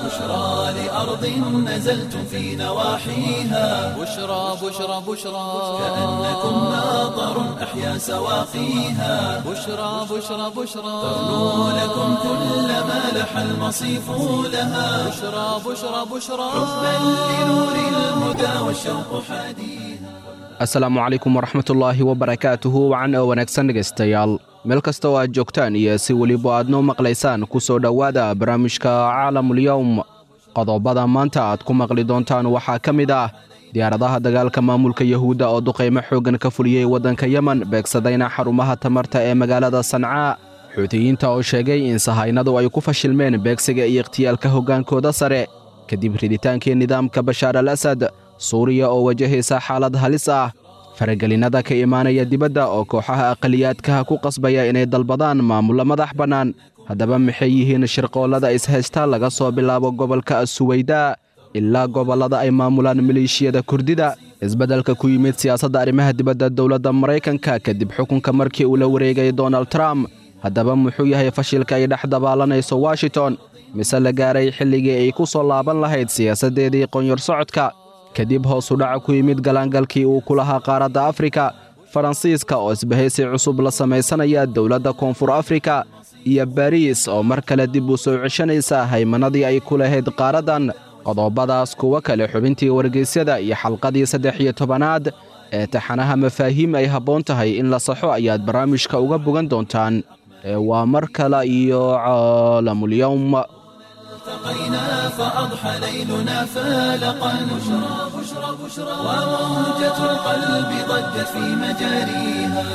بشرى لأرض نزلتم في نواحيها بشرى بشرى بشرى كأنكم ماطر أحيا سواقيها بشرى بشرى بشرى ترنو لكم كل ما لح المصيف لها بشرى بشرى بشرى حبا لنور الهدى والشوق حديها asalaamu calaykum waraxmatullaahi wabarakaatuhu wacan oo wanaagsan dhegaystayaal meel kasta oo aad joogtaan iyo si weliba aad noo maqlaysaan ku soo dhowaada barnaamijka caalamulyowm qodobada maanta aad ku maqli doontaan waxaa ka mid ah diyaaradaha dagaalka maamulka yahuudda oo duqaymo xooggan ka fuliyey waddanka yemen beegsadayna xarumaha tamarta ee magaalada sancaa xuutiyiinta oo sheegay in sahaynadu ay ku fashilmeen beegsiga iyo ikhtiyaalka hoggaankooda sare kadib riditaankii nidaamka bashaar al asad suuriya oo wajahaysa xaalad halis ah faragelinnada ka imaanaya dibadda oo kooxaha aqaliyaadkaha ku qasbaya inay dalbadaan maamullo madax bannaan haddaba maxay yihiin shirqoollada ishaysta laga soo bilaabo gobolka asuweyda ilaa gobollada ay maamulaan maleeshiyada kurdida isbeddelka ku yimid siyaasadda arrimaha dibadda dowladda maraykanka kadib xukunka markii uu la wareegay donald trump haddaba muxuu yahay fashilka ay dhex dabaalanayso washington mise la gaaray xilligii ay ku soo laaban lahayd siyaasaddeedii qonyor socodka kadib hoosu dhaca ku yimid galaangalkii uu ku lahaa qaaradda afrika faransiiska oo isbahaysi cusub la samaysanaya dowladda koonfur afrika iyo bariis oo mar kale dib u soo ceshanaysa haymanadii ay ku lahayd qaaraddan qodobadaas kuwo kale xubintii wargeysyada iyo xalqadii saddex iyo tobanaad ee taxanaha mafaahiim ay habboon tahay in la saxo ayaad barnaamijka uga bogan doontaan ee waa mar kale iyo caalamulyowm التقينا فأضحى ليلنا فالقا بشرى بشرى بشرى وموجة القلب ضجت في مجاريها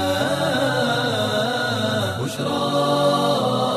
بشرى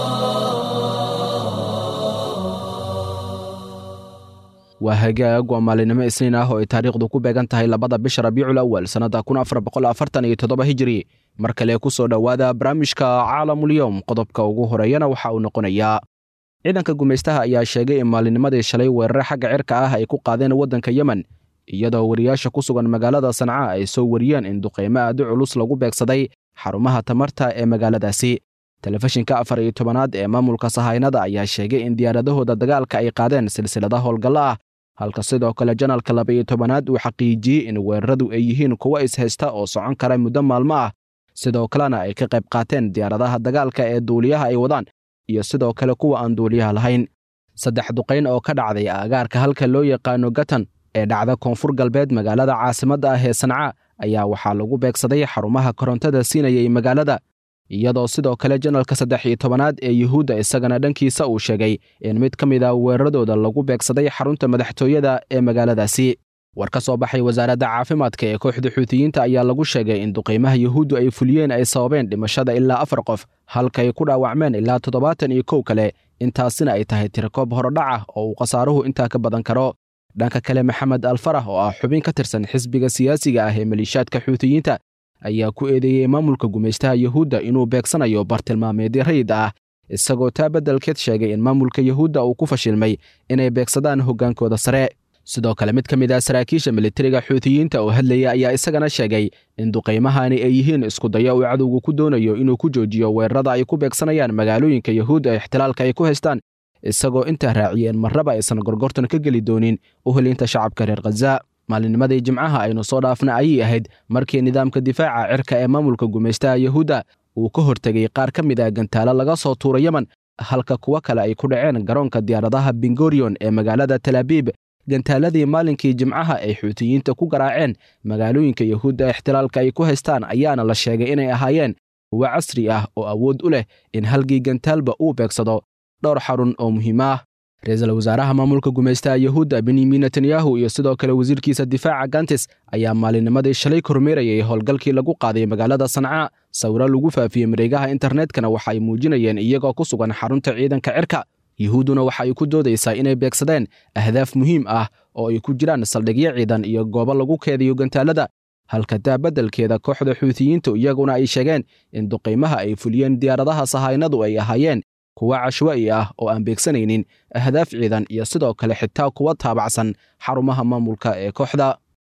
waa hagaag waa maalinimo isniin ah oo ay taariikhdu ku beegan tahay labada bisha rabiicul awal sannadda kun afar boqol afartan iyo toddoba hijiri mar kale ku soo dhowaada barnaamijka caalamulyowm qodobka ugu horeeyana waxa uu noqonayaa ciidanka gumaystaha ayaa sheegay in maalinimadii shalay weerare xagga cirka ah ay ku qaadeen waddanka yemen iyadoo wariyaasha ku sugan magaalada sanca ay soo wariyeen in duqaymo aadi culus lagu beegsaday xarumaha tamarta ee magaaladaasi telefishinka afar iyo tobanaad ee maamulka sahaynada ayaa sheegay in diyaaradahooda dagaalka ay qaadeen silsilada howlgallo ah halka sidoo kale janalka laba iyo tobanaad uu xaqiijiyey in weeraradu ay yihiin kuwo ishaysta oo socon kara muddo maalmo ah sidoo kalena ay ka qayb qaateen diyaaradaha dagaalka ee duuliyaha ay wadaan iyo sidoo kale kuwa aan duuliyaha lahayn saddex duqayn oo ka dhacday aagaarka halka loo yaqaano gatan ee dhacda koonfur galbeed magaalada caasimadda ah ee sanca ayaa waxaa lagu beegsaday xarumaha korontada siinayay magaalada iyadoo sidoo kale janalka saddex iyo tobanaad ee yuhuudda isagana dhankiisa uu sheegay in mid ka mid a weeraradooda lagu beegsaday xarunta madaxtooyada ee magaaladaasi war ka soo baxay wasaaradda caafimaadka ee kooxda xuutiyiinta ayaa lagu sheegay in duqaymaha yuhuuddu ay fuliyeen ay sababeen dhimashada ilaa afar qof halka ay ku dhaawacmeen ilaa toddobaatan iyo kow kale intaasina ay tahay tirakoob horodhac ah oo uu khasaaruhu intaa ka badan karo dhanka kale maxamed alfarah oo ah xubin ka tirsan xisbiga siyaasiga ah ee maliishaadka xuutiyiinta ayaa ku eedeeyey maamulka gumaystaha yuhuudda inuu beegsanayo bartilmaameedyo rayid ah isagoo taa beddelkeed sheegay in maamulka yuhuudda uu ku fashilmay inay beegsadaan hoggaankooda sare sidoo kale mid ka mid ah saraakiisha militariga xuutiyiinta oo hadlaya ayaa isagana sheegay in duqaymahani ay yihiin iskudayo uu cadowgu ku doonayo inuu ku joojiyo weerarada ay ku beegsanayaan magaalooyinka yuhuudda ee ixtilaalka ay ku haystaan isagoo intaa raaciyeen marraba aysan gorgortan ka geli doonin u helinta shacabka reer khaza maalinnimadii jimcaha aynu soo dhaafna ayay ahayd markii nidaamka difaaca cirka ee maamulka gumaystaha yuhuudda uu ka hortegay qaar ka mid ah gantaalo laga soo tuura yemen halka kuwo kale ay ku dhaceen garoonka diyaaradaha bingorion ee magaalada talaabiib gantaaladii maalinkii jimcaha ay xuutiyiinta ku garaaceen magaalooyinka yuhuudda ixtilaalka ay ku haystaan ayaana la sheegay inay ahaayeen kuwo casri ah oo awood u leh in halgii gantaalba uu beegsado dhowr xarun oo muhiim ah ra-iisul wasaaraha maamulka gumaystaha yuhuudda benyamin netanyahu iyo sidoo kale wasiirkiisa difaaca gantis ayaa maalinnimadii shalay kormeerayay howlgalkii lagu qaaday magaalada sanca sawiro lagu faafiyey mareegaha internetkana waxa ay muujinayeen iyagoo ku sugan xarunta ciidanka cirka yuhuudduna waxa ay ku doodaysaa inay beegsadeen ahdaaf muhiim ah oo ay ku jiraan saldhigyo ciidan iyo goobo lagu keediyo gantaalada halka taa beddelkeeda kooxda xuutiyiintu iyaguna ay sheegeen in duqaymaha ay fuliyeen diyaaradaha sahaynadu ay ahaayeen kuwa cashwa'i ah oo aan beegsanaynin ahdaaf ciidan iyo sidoo kale xitaa kuwa taabacsan xarumaha maamulka ee kooxda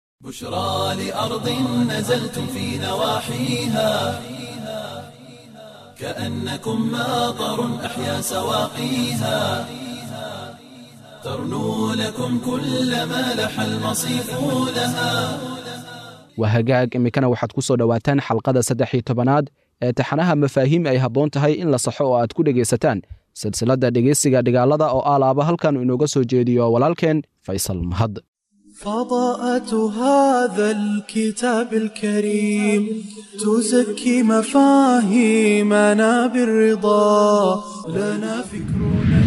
بشرى لأرض نزلتم في نواحيها كأنكم ماطر أحيا سواقيها ترنو لكم كل ما لح المصيف لها waa hagaag iminkana waxaad ku soo dhowaataan xalqada saddex iyo tobanaad ee taxanaha mafaahiim ay habboon tahay in la saxo oo aad ku dhegaysataan silsiladda dhegaysiga dhigaalada oo alaaba halkan inooga soo jeediyo walaalkeen faysal mahad فضاءة هذا الكتاب الكريم تزكي مفاهيمنا بالرضا لنا فكرنا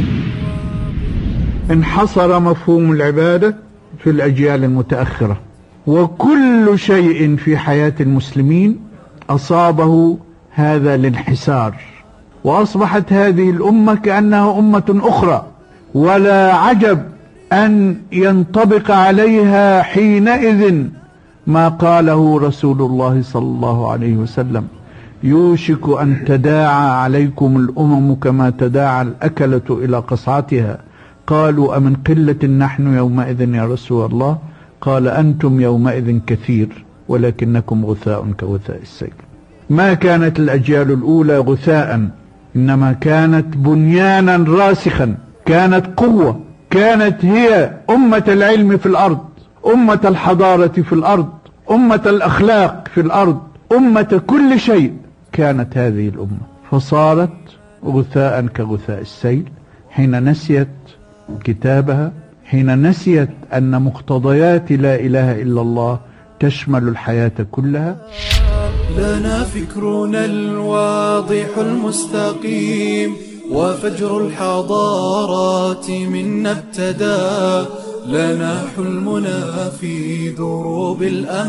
انحصر مفهوم العبادة في الأجيال المتأخرة وكل شيء في حياة المسلمين أصابه هذا الانحسار وأصبحت هذه الأمة كأنها أمة أخرى ولا عجب أن ينطبق عليها حينئذ ما قاله رسول الله صلى الله عليه وسلم يوشك أن تداعى عليكم الأمم كما تداعى الأكلة إلى قصعتها قالوا أمن قلة نحن يومئذ يا رسول الله قال أنتم يومئذ كثير ولكنكم غثاء كغثاء السيل ما كانت الأجيال الأولى غثاء إنما كانت بنيانا راسخا كانت قوة كانت هي أمة العلم في الأرض أمة الحضارة في الأرض أمة الأخلاق في الأرض أمة كل شيء كانت هذه الأمة فصارت غثاء كغثاء السيل حين نسيت كتابها حين نسيت أن مقتضيات لا إله إلا الله تشمل الحياة كلها لنا فكرنا الواضح المستقيم وفجر الحضارات منا ابتدى لنا حلمنا في دروب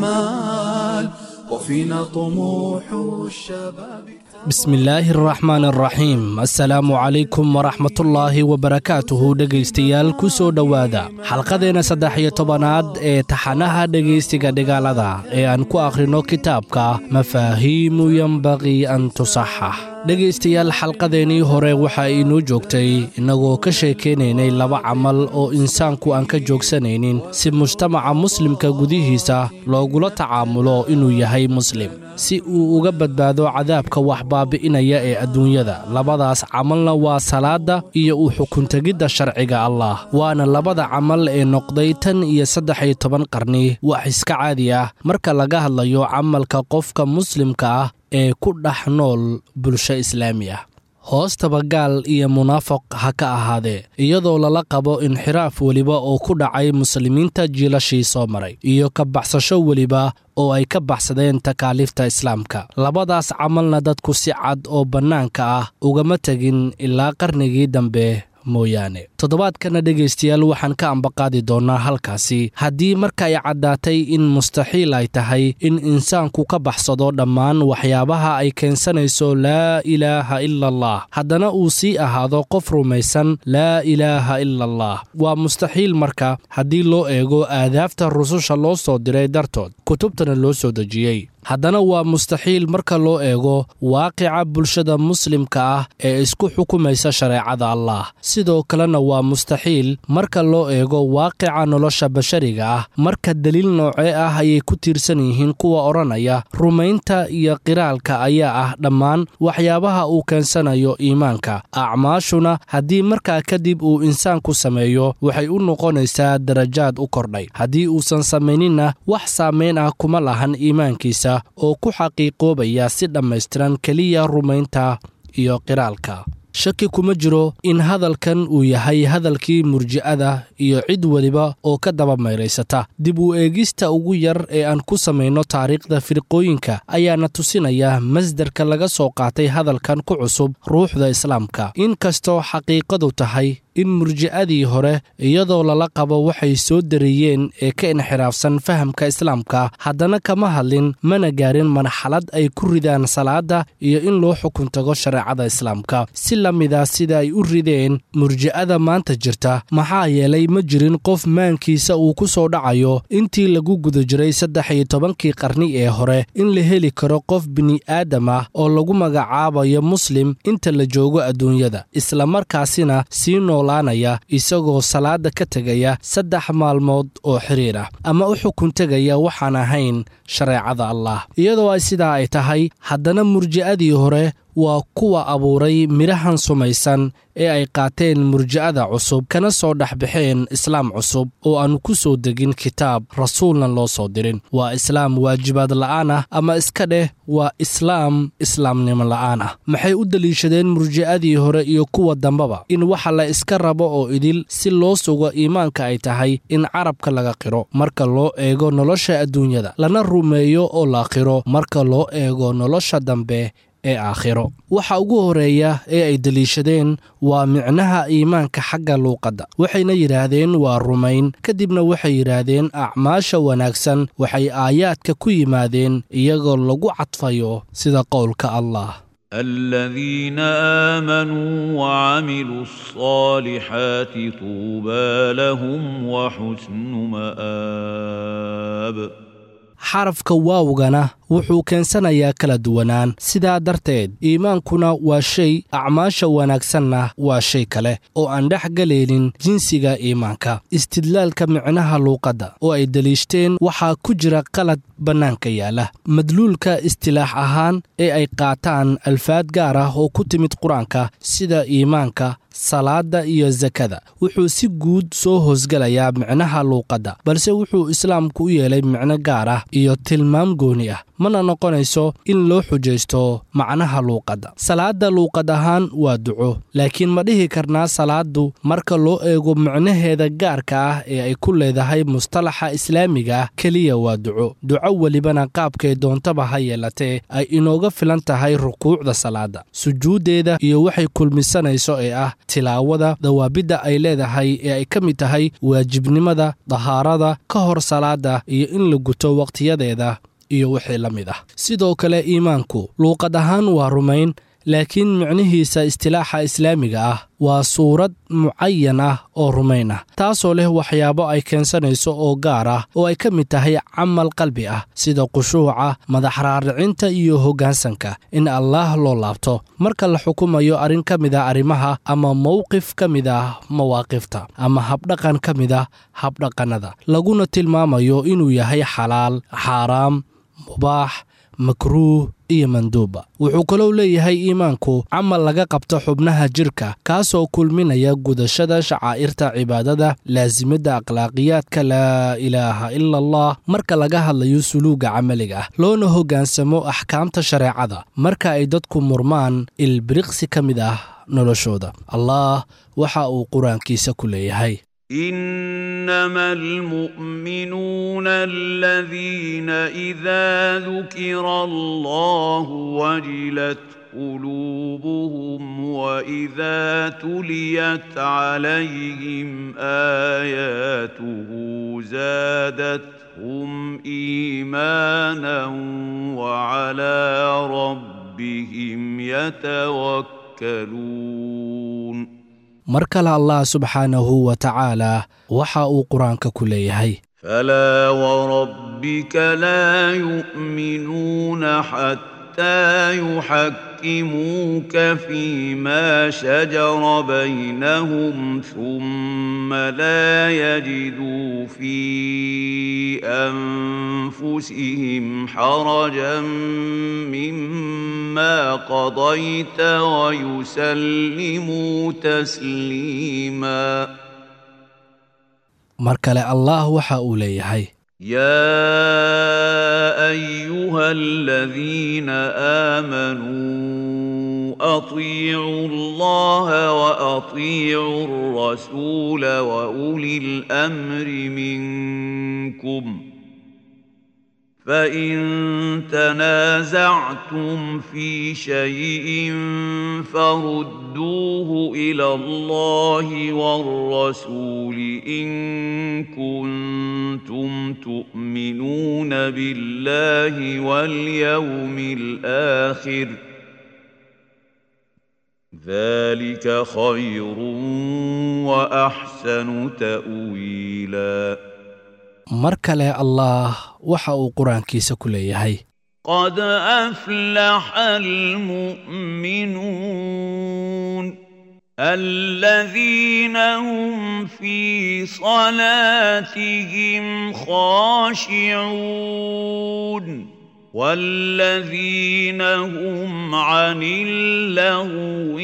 الأمال وفينا طموح الشباب bismi illaahi araxmaan araxiim assalaamu calaykum waraxmatullaahi wabarakaatuhu dhegaystayaal ku soo dhowaada xalqadeenna saddex iyo tobanaad ee taxanaha dhegaystiga dhigaalada ee aan ku akhrinno kitaabka mafaahiimu yembaqii an tusaxax dhegaystayaal xalqadeennii hore waxa inoo joogtay innagoo ka sheekaynaynay laba camal oo insaanku aan ka joogsanaynin si mujtamaca muslimka gudihiisa loogula tacaamulo inuu yahay muslim si uu uga badbaado cadaabka wax baabi'inaya ee adduunyada labadaas camalna waa salaadda iyo u xukuntegidda sharciga allah waana labada camal ee noqday tan iyo saddex iyo toban qarni wax iska caadi ah marka laga hadlayo camalka qofka muslimka ah ee ku dhex nool bulsho islaami ah hoostaba gaal iyo munaafiq ha ka ahaadee iyadoo lala qabo inxiraaf weliba oo ku dhacay muslimiinta jiilashii soo maray iyo ka baxsasho weliba oo ay ka baxsadeen takaaliifta islaamka labadaas camalna dadku si cad oo bannaanka ah ugama tegin ilaa qarnigii dambe mooyaane toddobaadkana dhegaystayaal waxaan ka ambaqaadi doonnaa halkaasi haddii marka ay caddaatay in mustaxiil ay tahay in insaanku ka baxsado dhammaan waxyaabaha ay keensanayso laa ilaaha ila allah haddana uu sii ahaado qof rumaysan laa ilaaha ila allah waa mustaxiil marka haddii loo eego aadaafta rususha loo soo diray dartood kutubtana loo soo dejiyey haddana waa mustaxiil marka loo eego waaqica bulshada muslimka ah ee isku xukumaysa shareecada allah sidoo kalena waa mustaxiil marka loo eego waaqica nolosha bashariga ah marka deliil noocee ah ayay ku tiirsan yihiin kuwa odhanaya rumaynta iyo qiraalka ayaa ah dhammaan waxyaabaha uu keensanayo iimaanka acmaashuna haddii markaa kadib uu insaanku sameeyo waxay u noqonaysaa darajaad u kordhay haddii uusan samayninna wax saamayn ah kuma lahan iimaankiisa oo ku xaqiiqoobaya si dhammaystiran keliya rumaynta iyo qiraalka shaki kuma jiro in hadalkan uu yahay hadalkii murji'ada iyo cid weliba oo ka daba mayraysata dib u eegista ugu yar ee aan ku samayno taariikhda firqooyinka ayaana tusinaya masdarka laga soo qaatay hadalkan ku cusub ruuxda islaamka inkastoo xaqiiqadu tahay in murji'adii hore iyadoo lala qabo waxay soo dareeyeen ee ka inxiraafsan fahamka islaamka haddana kama hadlin mana gaarin marxalad ay ku ridaan salaadda iyo in loo xukun tago shareecada islaamka si la mida sida ay u rideen murji'ada maanta jirta maxaa yeelay ma jirin qof maankiisa uu ku soo dhacayo intii lagu guda jiray saddex iyo tobankii qarni ee hore in la heli karo qof bini'aadam ah oo lagu magacaabayo muslim inta la joogo adduunyada islamarkaasina sii noolaanaya isagoo salaada ka tegaya saddex maalmood oo xiriir ah ama u xukun tegaya waxaan ahayn shareecada allah iyadoo ay sidaa ay tahay haddana murji'adii hore waa kuwa abuuray midhahan sumaysan ee ay qaateen murji'ada cusub kana soo dhex baxeen islaam cusub oo aan ku soo degin kitaab rasuulna loo soo dirin waa islaam waajibaad la'aan ah ama iska dheh waa islaam islaamnimo la'aan ah maxay u deliishadeen murji'adii hore iyo kuwa dambaba in waxa la iska rabo oo idil si loo sugo iimaanka ay tahay in carabka laga qiro marka loo eego nolosha adduunyada lana rumeeyo oo la qiro marka loo eego nolosha dambe ee aakhiro waxa ugu horeeya ee ay deliishadeen waa micnaha iimaanka xagga luuqadda waxayna yidhaahdeen waa rumayn kadibna waxay yidhaahdeen acmaasha wanaagsan waxay aayaadka ku yimaadeen iyagoo lagu cadfayo sida qowlka allah الذين آمنوا وعملوا الصالحات طوبى لهم وحسن مآب xarafka waawgana wuxuu keensanayaa kala duwanaan sidaa darteed iimaankuna waa shay acmaasha wanaagsanna waa shay kale oo aan dhex galaynin jinsiga iimaanka istidlaalka micnaha luuqadda oo ay deliishteen waxaa ku jira qalad bannaanka yaala madluulka istilaax ahaan ee ay qaataan alfaad gaar ah oo ku timid qur-aanka sida iimaanka salaadda iyo sakada wuxuu si guud soo hoosgelayaa micnaha luuqadda balse wuxuu islaamku u yeelay micno gaar ah iyo tilmaam gooni ah mana noqonayso in loo xujaysto macnaha luuqadda salaadda luuqad ahaan waa duco laakiin ma dhihi karnaa salaaddu marka loo eego micnaheeda gaarka ah ee ay ku leedahay mustalaxa islaamiga ah keliya waa duco duco welibana qaabkay doontaba ha yeelatee ay inooga filan tahay rukuucda salaadda sujuuddeeda iyo waxay kulmisanayso ee ah tilaawada dawaabidda ay leedahay ee ay ka mid tahay waajibnimada dahaarada ka hor salaadda iyo in la guto wakhtiyadeeda iyo wixii la mid ah sidoo kale iimaanku luuqad ahaan waa rumayn laakiin micnihiisa istilaaxa islaamiga ah waa suurad mucayan ah oo rumayn ah taasoo leh waxyaabo ay keensanayso oo gaar ah oo ay ka mid tahay camal qalbi ah sida khushuuca madaxraaricinta iyo hoggaansanka in allaah loo laabto marka la xukumayo arrin ka mid ah arrimaha ama mowqif ka mid ah mawaaqifta ama habdhaqan ka mid ah habdhaqannada laguna tilmaamayo inuu yahay xalaal xaaraam mubaax makruuh iyo manduuba wuxuu kaloo leeyahay iimaanku camal laga qabto xubnaha jirka kaasoo kulminaya gudashada shacaa'irta cibaadada laasimada akhlaaqiyaadka laa ilaaha ila allah marka laga hadlayo suluuga camaliga ah loona hoggaansamo axkaamta shareecada marka ay dadku murmaan ilbiriqsi ka mid ah noloshooda allah waxa uu qur-aankiisa ku leeyahay انما المؤمنون الذين اذا ذكر الله وجلت قلوبهم واذا تليت عليهم اياته زادتهم ايمانا وعلى ربهم يتوكلون mar kale allah subxaanahu wa tacaalaa waxa uu qur-aanka ku leeyahay فلا وربك لا يؤمنون حتى يحكموك فيما شجر بينهم ثم لا يجدوا في انفسهم حرجا مما قضيت ويسلموا تسليما mar kale allah waxa uu leeyahay يا ايها الذين امنوا اطيعوا الله واطيعوا الرسول واولي الامر منكم فان تنازعتم في شيء فردوه الى الله والرسول ان كنتم تؤمنون بالله واليوم الاخر ذلك خير واحسن تاويلا mar kale allah waxa uu qur-aankiisa ku leeyahay قد افلح المؤمنون الذين هم في صلاتهم خاشعون والذين هم عن اللغو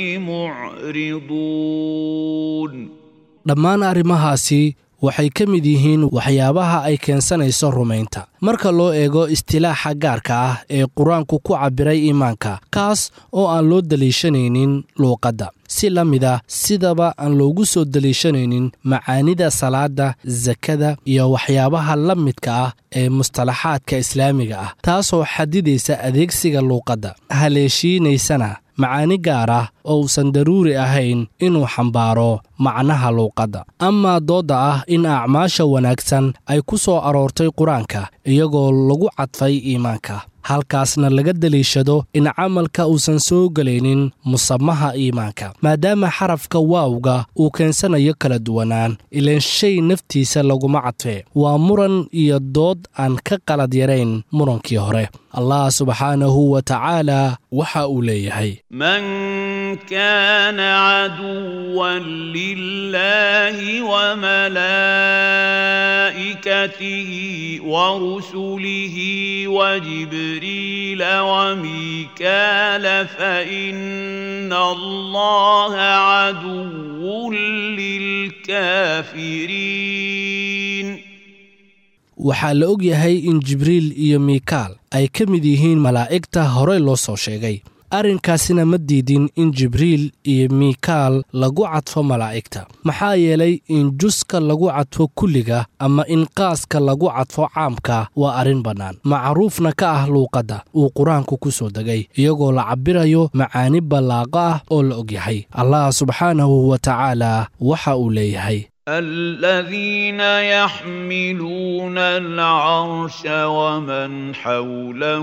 معرضون dhammaan arrimahaasi waxay ka mid yihiin waxyaabaha ay keensanayso rumaynta marka loo eego istilaaxa gaarka ah ee qur-aanku ku cabbiray iimaanka kaas oo aan loo daliishanaynin luuqadda si la mid ah sidaba aan loogu soo daliishanaynin macaanida salaada sakada iyo waxyaabaha la midka ah ee mustalaxaadka islaamiga ah taasoo xadidaysa adeegsiga luuqadda haleeshiinaysana macaani gaar ah oo uusan daruuri ahayn inuu xambaaro macnaha luuqadda amaa doodda ah in acmaasha wanaagsan ay ku soo aroortay qur-aanka iyagoo lagu cadfay iimaanka halkaasna laga daliishado in camalka uusan soo gelaynin musamaha iimaanka maadaama xarafka waawga uu keensanayo kala duwanaan ilaan shay naftiisa laguma cadfee waa muran iyo dood aan ka qalad yarayn murankii hore allah subxaanahu wa tacaala waxa uu leeyahay من كان عدوا لله وملائكته ورسله وجبريل وميكال فإن الله عدو للكافرين waxaa la og yahay in jibriil iyo miikaal ay ka mid yihiin malaa'igta horey loo soo sheegay arrinkaasina ma diidin in jibriil iyo miikaal lagu cadfo malaa'igta maxaa yeelay in juska lagu cadfo kulliga ama in qaaska lagu cadfo caamka waa arrin bannaan macruufna ka ah luuqadda uu qur-aanku ku soo degay iyagoo la cabbirayo macaani ballaaqo ah oo la og yahay allah subxaanahu wa tacaala waxa uu leeyahay الذين يحملون العرش ومن حوله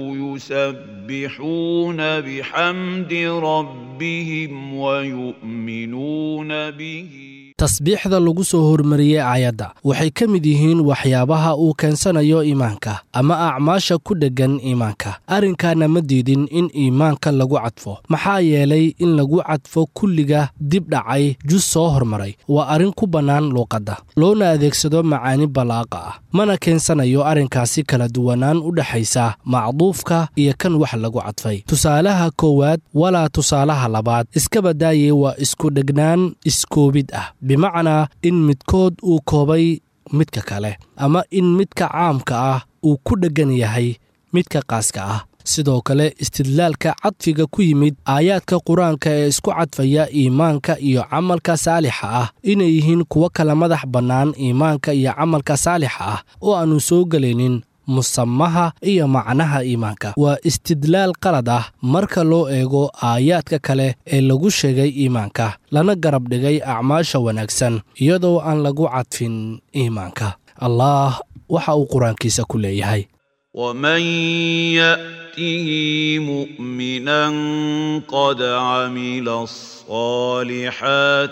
يسبحون بحمد ربهم ويؤمنون به tasbiixda lagu soo hormariyey aayadda waxay ka mid yihiin waxyaabaha uu keensanayo iimaanka ama acmaasha ku dheggan iimaanka arrinkaana ma diidin in iimaanka lagu cadfo maxaa yeelay in lagu cadfo kulliga dib dhacay jus soo hormaray waa arrin ku bannaan luuqadda loona adeegsado macaani ballaaqa ah mana keensanayo arrinkaasi kala duwanaan u dhexaysa macduufka iyo kan wax lagu cadfay tusaalaha koowaad walaa tusaalaha labaad iska badaaye waa isku dhegnaan iskoobid ah bimacnaa in midkood uu koobay midka kale ama in midka caamka ah uu ku dheggan yahay midka qaaska ah sidoo kale istidlaalka cadfiga ku yimid aayaadka qur-aanka ee isku cadfaya iimaanka iyo camalka saalixa ah inay yihiin kuwo kala madax bannaan iimaanka iyo camalka saalixa ah oo aannu soo gelaynin musamaha iyo macnaha iimaanka waa istidlaal qalad ah marka loo eego aayaadka kale ee lagu sheegay iimaanka lana garab dhigay acmaasha wanaagsan iyadoo aan lagu cadfin iimaanka allah waxa uu qur-aankiisa ku leeyahay ومن ياته مؤمنا قد عمل الصالحات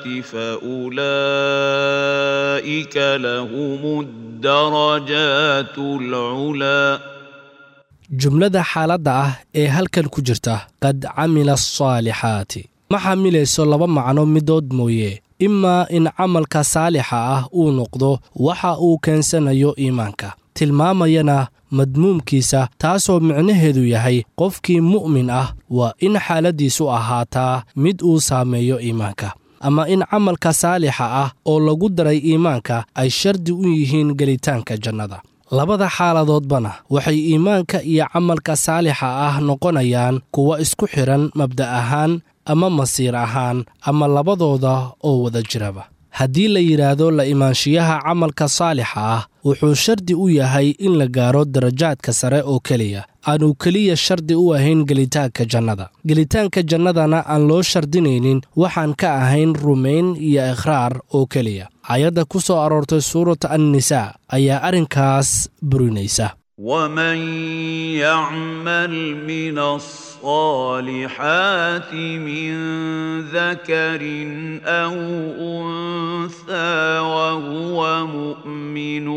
فاولئك لهم الدرجات العلى jumlada xaaladda ah ee halkan ku jirta qad camila asaalixaati ma xamilayso laba macno midood mooye imaa in camalka saalixa ah uu noqdo waxa uu keensanayo iimaanka tilmaamayana madmuumkiisa taasoo micnaheedu yahay qofkii mu'min ah waa in xaaladdiisu ahaataa mid uu saameeyo iimaanka ama in camalka saalixa ah oo lagu daray iimaanka ay shardi u yihiin gelitaanka jannada labada xaaladoodbana waxay iimaanka iyo camalka saalixa ah noqonayaan kuwa isku xidhan mabda' ahaan ama masiir ahaan ama labadooda oo wada jiraba haddii la yidhaahdo la imaanshiyaha camalka saalixa ah wuxuu shardi u yahay in la gaaro darajaadka sare oo keliya aanu keliya shardi u ahayn gelitaanka jannada gelitaanka jannadana aan loo shardinaynin waxaan ka ahayn rumayn iyo ikhraar oo keliya ayadda ku soo aroortay suurata annisaa ayaa arrinkaas burinaysa ومن يعمل من الصالحات من ذكر او انثى وهو مؤمن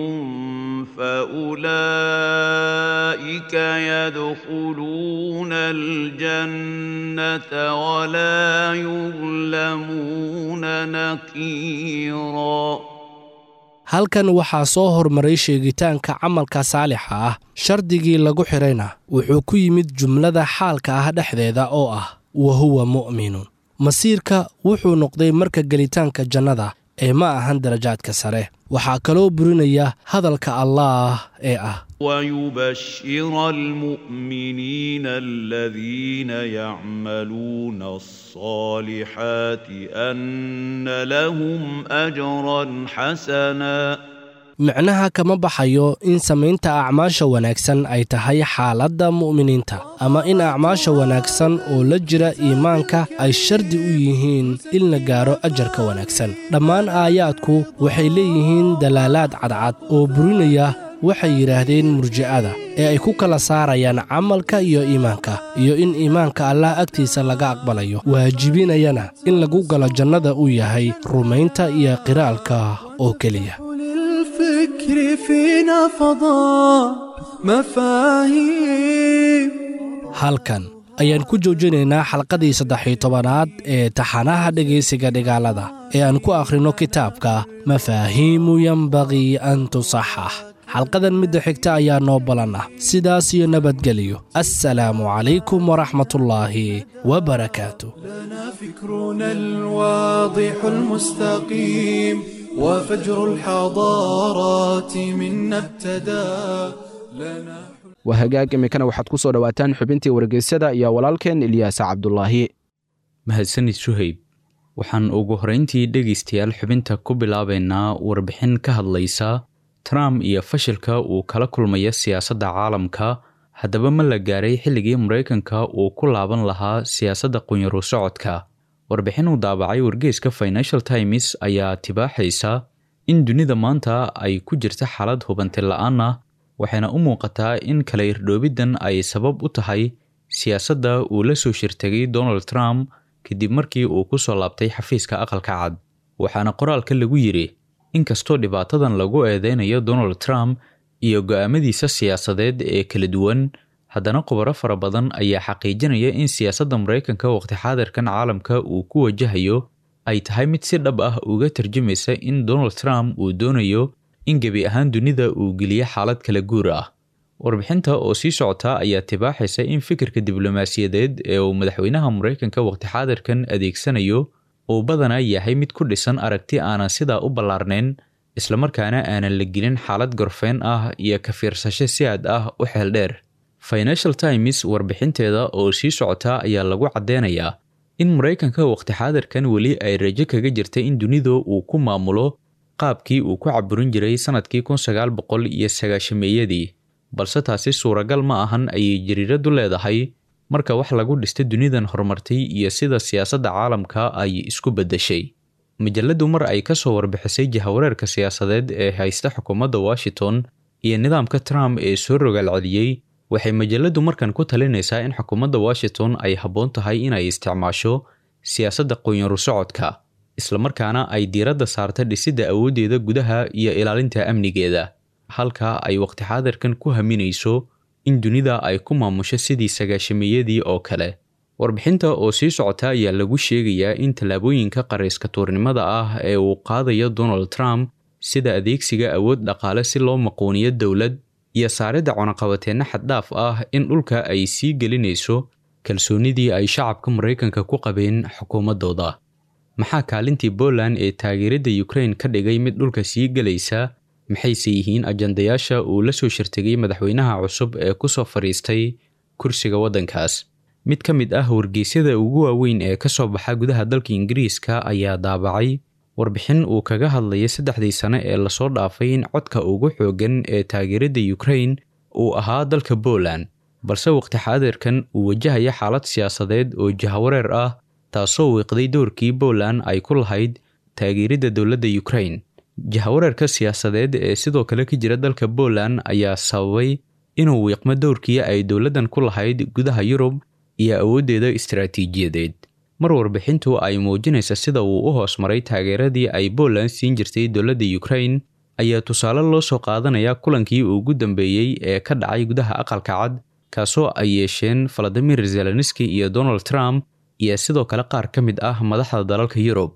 فاولئك يدخلون الجنه ولا يظلمون نقيرا halkan waxaa soo hormaray sheegitaanka camalka saalixa ah shardigii lagu xidhayna wuxuu ku yimid jumlada xaalka ah dhexdeeda oo ah wa huwa mu'minun masiirka wuxuu noqday marka gelitaanka jannada ee ma ahan darajaadka sare waxaa kaloo burinaya hadalka allaah ee ah ويبشر المؤمنين الذين يعملون الصالحات أن لهم أجرا حسنا micnaha kama baxayo in samaynta acmaasha wanaagsan ay tahay xaaladda mu'miniinta ama in acmaasha wanaagsan oo la jira iimaanka ay shardi u yihiin in la gaaro ajarka wanaagsan dhammaan aayaadku waxay leeyihiin dalaalaad cadcad oo burinaya waxay yidhaahdeen murji'ada ee ay ku kala saarayaan camalka iyo iimaanka iyo in iimaanka allah agtiisa laga aqbalayo waajibinayana in lagu galo jannada uu yahay rumaynta iyo qiraalka oo keliya للفكر فينا فضاء مفاهيم halkan ayaan ku joojinaynaa xalqadii saddex-iyo tobanaad ee taxanaha dhegaysiga dhigaalada ee aan ku akhrino kitaabka mafaahiimu yembaqii an tusaxax xalqadan midda xigta ayaa noo balan ah sidaas iyo nabadgelyo assalaamu calaykum waraxmatullaahi wabarakaatu لنا فكرنا الواضح المستقيم وفجر الحضارات منا ابتدى لنا waa hagaag iminkana waxaad ku soo dhowaataan xubintii wargeysyada iyo walaalkeen ilyaasa cabdulaahi mahadsanid suhayb waxaan ugu horrayntii dhegaystayaal xubinta ku bilaabaynaa warbixin ka hadlaysa trump iyo fashilka uu kala kulmaya siyaasadda caalamka haddaba ma la gaaray xilligii maraykanka uu ku laaban lahaa siyaasadda qunyaru socodka warbixin uu daabacay wargeyska financial times ayaa tibaaxaysa in dunida maanta ay ku jirta xaalad hubanti la-aan ah waxayna u muuqataa in kala irdhoobiddan ay sabab u tahay siyaasadda uu la soo shirtegay donald trump kadib markii uu ku soo laabtay xafiiska aqalka cad waxaana qoraalka lagu yidhi inkastoo dhibaatadan lagu eedeynayo donald trump iyo go'aamadiisa siyaasadeed ee kala duwan haddana khubaro fara badan ayaa xaqiijinaya in siyaasadda maraykanka waqti xaadirkan caalamka uu ku wajahayo ay tahay mid si dhab ah uga tarjumaysa in donald trump uu doonayo in gebi ahaan dunida uu geliyo xaalad kala guur ah warbixinta oo sii socota ayaa tibaaxaysa in fikirka diblomaasiyadeed ee uu madaxweynaha maraykanka waqti xaadirkan adeegsanayo uu badanaa yahay mid ku dhisan aragti aanan sidaa u ballaarnayn islamarkaana aanan la gelin xaalad gorfeen ah iyo ka fiirsasho si aad ah u xeel dheer financial times warbixinteeda oo sii socota ayaa lagu caddeynayaa in maraykanka waqti xaadirkan weli ay rajo kaga jirta in dunida uu ku maamulo qaabkii uu ku caburin jiray sannadkii kun sagaal boqol iyo sagaashameeyadii balse taasi suuragal ma ahan ayay jariiradu leedahay marka wax lagu dhista dunidan horumartay iyo sida siyaasadda caalamka ay isku beddeshay majalladdu mar ay ka soo warbixisay jahawareerka siyaasadeed ee haysta xukuumadda washington iyo nidaamka trump ee soo rogaal celiyey waxay majalladdu markan ku talinaysaa in xukuumadda washington ay habboon tahay inay isticmaasho siyaasadda qoonyaru socodka islamarkaana ay diiradda saarta dhisidda awooddeeda gudaha iyo ilaalinta amnigeeda halka ay waqti xaadirkan ku haminayso in dunida ay ku maamusho sidii sagaashameeyadii oo kale warbixinta oo sii socota ayaa lagu sheegayaa in tallaabooyinka qarayska tuurnimada ah ee uu qaadayo donald trump sida adeegsiga awood dhaqaale si loo maquuniyo dowlad iyo saaridda cunaqabateenna xaddhaaf ah in dhulka ay sii gelinayso kalsoonidii ay shacabka maraykanka ku qabeen xukuumaddooda maxaa kaalintii Poland ee taageerada Ukraine ka dhigay mid dhulka sii galaysa maxayse yihiin ajandayaasha uu la soo shirtegay madaxweynaha cusub ee ku soo fadhiistay kursiga waddankaas mid ka mid ah wargeysyada ugu waaweyn ee ka soo baxa gudaha dalka Ingiriiska ayaa daabacay warbixin uu kaga hadlayay saddexdii sane ee lasoo dhaafay in codka ugu xooggan ee taageerada Ukraine uu ahaa dalka Poland balse waqti xaadirkan uu wajahaya xaalad siyaasadeed oo jahawareer ah taasoo wiiqday doorkii Poland ay ku lahayd taageerida dowladda Ukraine jahawareerka siyaasadeed ee sidoo kale ka jira dalka Poland ayaa sababay inuu wiiqmo doorkii ay dowladdan ku lahayd gudaha Yurub iyo awooddeeda istiraatiijiyadeed mar warbixintu ay muujinaysa sida uu u hoos maray taageeradii ay Poland siin jirtay dowladda Ukraine ayaa tusaale loo soo qaadanaya kulankii ugu dambeeyey ee ka dhacay gudaha aqalka cad kaasoo ay yeesheen Vladimir Zelensky iyo Donald Trump iyo sidoo kale qaar ka mid ah madaxda dalalka Yurub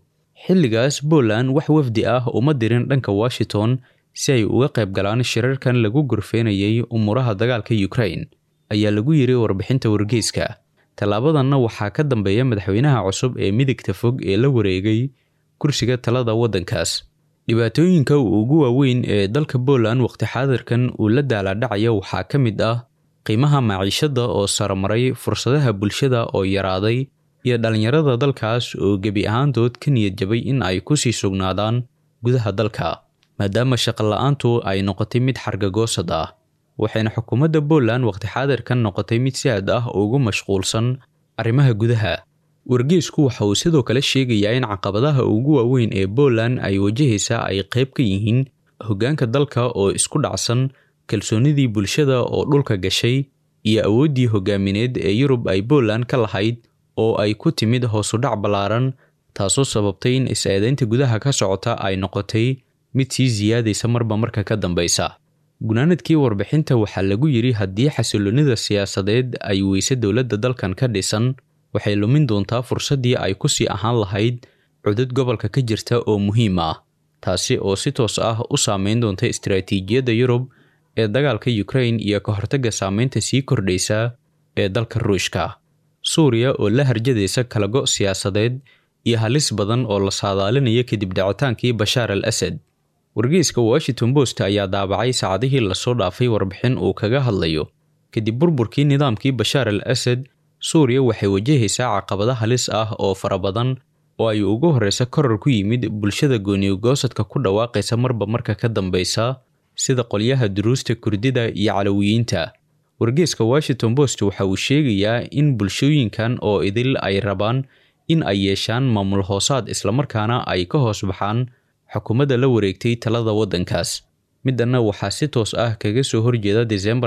xilligaas Poland wax wafdi ah uma dirin dhanka Washington si ay uga qayb galaan shirarkan lagu gorfeenayay umuraha dagaalka Ukraine ayaa lagu yiri warbixinta wargeyska tallaabadanna waxaa ka dambeeya madaxweynaha cusub ee midigta fog ee la wareegay kursiga talada waddankaas dhibaatooyinka ugu waaweyn ee dalka Poland waqti xaadirkan uu la daaladhacaya waxaa ka mid ah qiimaha maciishada oo saramaray fursadaha bulshada oo yaraaday iyo dhalinyarada dalkaas oo gebi ahaantood ka niyad jabay in ay ku sii sugnaadaan gudaha dalka maadaama shaqo la-aantu ay noqotay mid xargagoosad ah waxayna xukuumadda Poland waqti xaadirkan noqotay mid si aad ah ugu mashquulsan arrimaha gudaha wargeysku waxa uu sidoo kale sheegayaa in caqabadaha ugu waaweyn ee Poland ay wajahaysa ay qayb ka yihiin hoggaanka dalka oo isku dhacsan kalsoonidii bulshada oo dhulka gashay iyo awooddii hoggaamineed ee Yurub ay Poland ka lahayd oo ay ku timid hoos u dhac ballaaran taasoo sababtay in is-eedaynta gudaha ka socota ay noqotay mid sii siyaadaysa marba marka ka dambeysa gunaanadkii warbixinta waxaa lagu yiri haddii xasiloonida siyaasadeed ay weyse dowladda dalkan ka dhisan waxay lumin doontaa fursaddii ay ku sii ahaan lahayd cudud gobolka ka jirta oo muhiim ah taasi oo si toos ah u saameyn doonta istaraatiijiyadda Yurub ee dagaalka Ukraine iyo ka hortagga saameynta sii kordhaysa ee dalka Ruushka Suuriya oo la harjadaysa kala go' siyaasadeed iyo halis badan oo la saadaalinaya kadib dhacitaankii Bashaar al-Asad wargeyska Washington Post ayaa daabacay saacadihii lasoo dhaafay warbixin uu kaga hadlayo kadib burburkii nidaamkii Bashaar al-Asad Suuriya waxay wajahaysaa caqabado halis ah oo fara badan oo ay ugu horeysa koror ku yimid bulshada gooniyo-goosadka ku dhawaaqaysa marba marka ka dambeysa sida qolyaha duruusta Kurdida iyo Calawiyiinta wargeyska Washington Post waxa uu sheegayaa in bulshooyinkan oo idil ay rabaan in ay yeeshaan maamul hoosaad islamarkaana ay ka hoos baxaan xukuumadda la wareegtay talada waddankaas middanna waxaa si toos ah kaga soo horjeeda Desembar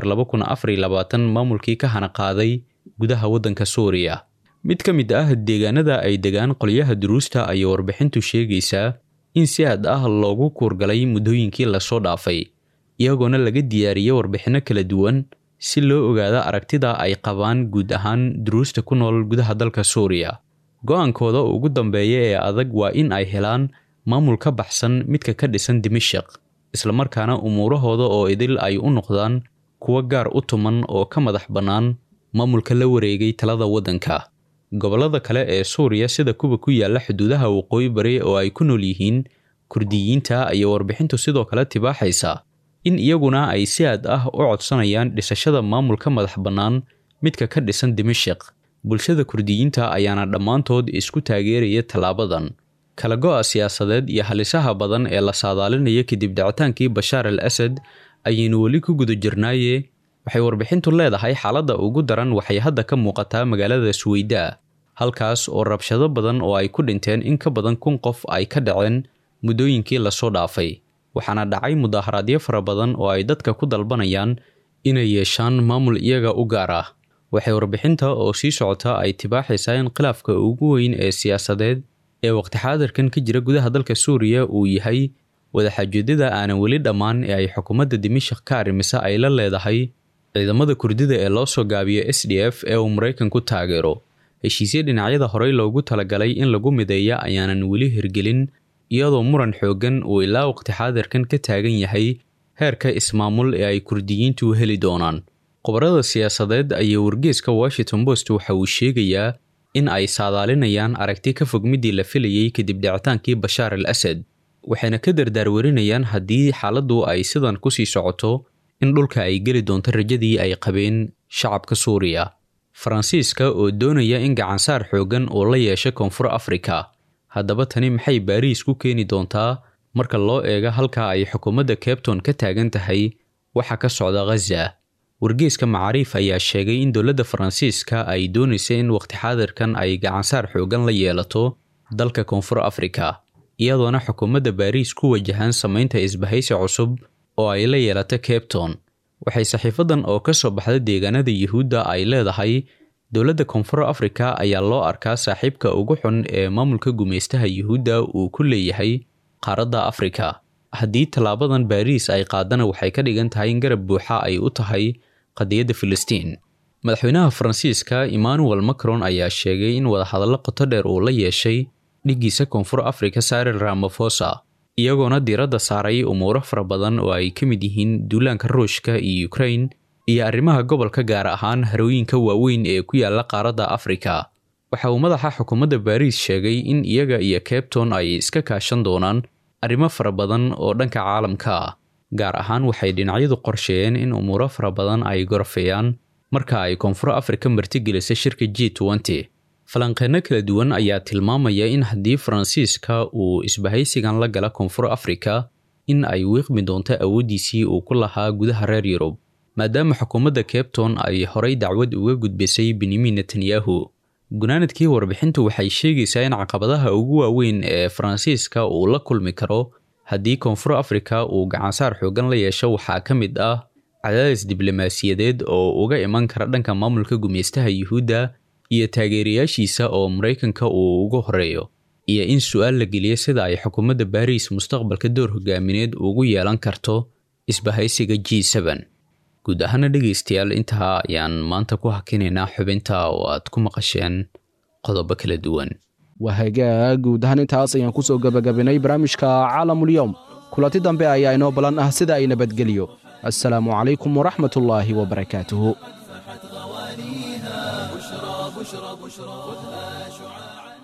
2024 maamulkii ka hana qaaday gudaha waddanka Suuriya mid ka mid ah deegaanada ay degaan qolyaha duruusta ayay warbixintu sheegaysaa in si aad ah loogu kuurgalay muddooyinkii lasoo dhaafay iyagoona laga diyaariyey warbixinno kala duwan si loo ogaado aragtida ay qabaan guud ahaan duruusta ku nool gudaha dalka Suuriya go'aankooda ugu dambeeya ee adag waa in ay helaan maamul ka baxsan midka ka dhisan Dimashq islamarkaana umuurahooda oo idil ay u noqdaan kuwa gaar u tuman oo ka madax bannaan maamulka la wareegay talada waddanka gobollada kale ee Suuriya sida kuwa ku yaala xuduudaha waqooyi bari oo ay ku nool yihiin Kurdiyiinta ayaa warbixintu sidoo kale tibaaxaysa in iyaguna ay si aad ah u codsanayaan dhisashada maamulka madax bannaan midka ka dhisan Dimashq bulshada Kurdiyiinta ayaana dhammaantood isku taageeraya tallaabadan kala go'a siyaasadeed iyo halisaha badan ee la saadaalinaya kadib dhacitaankii Bashaar al-Asad ayaynu weli ku guda jirnaaye waxay warbixintu leedahay xaaladda ugu daran waxay hadda ka muuqataa magaalada Suweyda halkaas oo rabshado badan oo ay ku dhinteen in ka badan kun qof ay ka dhaceen muddooyinkii lasoo dhaafay waxaana dhacay mudaharaadyo fara badan oo ay dadka ku dalbanayaan inay yeeshaan maamul iyaga u gaar ah waxay warbixinta oo sii socota ay tibaaxaysaa in khilaafka ugu weyn ee siyaasadeed ee waqti xaadirkan ka jira gudaha dalka Suuriya uu yahay wadaxaajoodida aanan weli dhammaan ee ay xukuumadda Dimashq ka arrimisa ay la leedahay ciidamada Kurdida ee loo soo gaabiyo SDF ee uu Mareykanku taageero heshiisyo dhinacyada horey loogu talagalay in lagu mideeya ayaanan weli hirgelin iyadoo muran xoogan uu ilaa waqti xaadirkan ka taagan yahay heerka ismaamul ee ay Kurdiyiintu heli doonaan qobarada siyaasadeed ayaa wargeyska Washington Post waxa uu sheegayaa in ay saadaalinayaan aragti ka fog midii la filayay kadib dhicitaankii Bashaar al-Asad waxayna ka dardaarwarinayaan haddii xaaladdu ay sidan ku sii socoto in dhulka ay geli doonto rajadii ay qabeen shacabka Suuriya Faransiiska oo doonaya in gacansaar xoogan uu la yeesho Koonfur Afrika haddaba tani maxay Baariis ku keeni doontaa marka loo eego halka ay xukuumadda Cape Town ka taagan tahay waxa ka socda Gaza wargeyska macaariif ayaa sheegay in dowladda Faransiiska ay doonaysa in waqti xaadirkan ay gacansaar xoogan la yeelato dalka Koonfur Afrika iyadoona xukuumadda Baariis ku wajahan samaynta isbahaysi cusub oo ay la yeelato Cape Town waxay saxiifadan oo ka soo baxda deegaanada Yuhuudda ay leedahay dowladda Koonfur Afrika ayaa loo arkaa saaxiibka ugu xun ee maamulka gumeystaha Yuhuudda uu ku leeyahay qaaradda Afrika haddii tallaabadan Baariis ay qaadana waxay ka dhigan tahay in garab buuxa ay u tahay qadiyadda Filistiin madaxweynaha Faransiiska Emmanuel Macron ayaa sheegay in wadahadallo qoto dheer uu la yeeshay dhiggiisa koonfur afrika saril ramafosa iyagoona diiradda saaray umuuro fara badan oo ay ka mid yihiin duulaanka ruushka iyo ukrain iyo arrimaha gobolka gaar ahaan harooyinka waaweyn ee ku yaala qaaradda afrika waxa uu madaxa xukuumadda baariis sheegay in iyaga iyo cabton ay iska kaashan doonaan arrimo fara badan oo dhanka caalamka ah gaar ahaan waxay dhinacyadu qorsheeyeen in umuuro fara badan ay gorfeeyaan marka ay koonfur afrika martigelisa shirka g nty falanqeeno kala duwan ayaa tilmaamaya in haddii faransiiska uu isbahaysigan la gala koonfur afrika in ay wiiqmi doonto awooddiisii uu ku lahaa gudaha reer yurub maadaama xukuumadda cabton ay horay dacwad uga gudbisay benyamin netanyahu gunaanadkii warbixintu waxay sheegaysaa in caqabadaha ugu waaweyn ee faransiiska uu la kulmi karo haddii koonfur afrika uu gacansaar xoogan la yeesho waxaa ka mid ah cadaadis diblomaasiyadeed oo uga iman kara dhanka maamulka gumeystaha yuhuudda iyo taageerayaashiisa oo maraykanka uu ugu horeeyo iyo in su-aal la geliyo sida ay xukuumadda baariis mustaqbalka door hogaamineed ugu yeelan karto isbahaysiga g guud ahaana dhegaystayaal intaa ayaan maanta ku hakinaynaa xubinta oo aad ku maqasheen qodobo kala duwan waa hagaag guud ahaan intaas ayaan kusoo gebagabinay barnaamijka caalamulyoom kulanti dambe ayaa inoo ballan ah sida ay nabadgeliyo assalaamu calaykum waraxmat ullaahi wabarakaatuhu بشرى بشرى بشرى خذها شعاعا